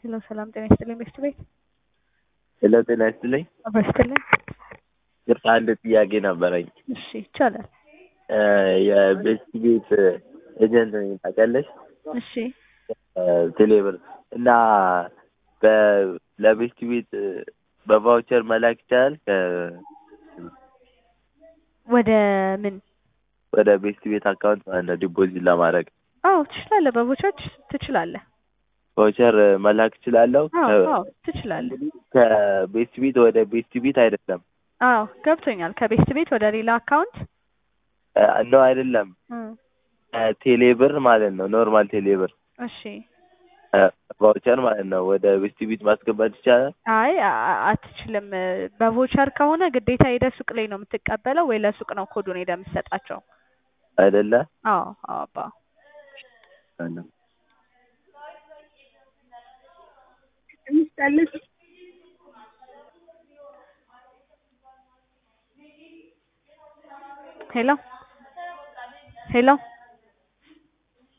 ሄሎ ሰላም ጤና ይስጥልኝ ቤስት ቤት ሄሎ ጤና ይስጥልኝ። አብሮ ይስጥልኝ። ይቅርታ አንድ ጥያቄ ነበረኝ። እሺ ይቻላል። እ የቤስት ቤት ኤጀንት ነኝ ታውቂያለሽ? እሺ እ ቴሌብር እና በ- ለቤስት ቤት በቫውቸር መላክ ይቻላል? ከ- ወደ ምን? ወደ ቤስት ቤት አካውንት ማለት ነው ዲፖዚት ለማድረግ አዎ ትችላለህ። በቦቻች ትችላለህ። ቫውቸር መላክ እችላለሁ? አዎ ከ- አዎ ትችላለህ። ከቤስት ቤት ወደ ቤስት ቤት አይደለም አዎ ገብቶኛል። ከቤስት ቤት ወደ ሌላ አካውንት እ ነው አይደለም እም፣ ቴሌብር ማለት ነው ኖርማል ቴሌብር እሺ ቫውቸር ማለት ነው ወደ ቤስት ቤት ማስገባት ይቻላል? አይ አ- አ- አትችልም። በቮቸር ከሆነ ግዴታ ሄደህ ሱቅ ላይ ነው የምትቀበለው ወይ ለሱቅ ነው ኮዱን ሄደህ የምትሰጣቸው? አይደለ? አዎ አዎ አባ ሄሎ ሄሎ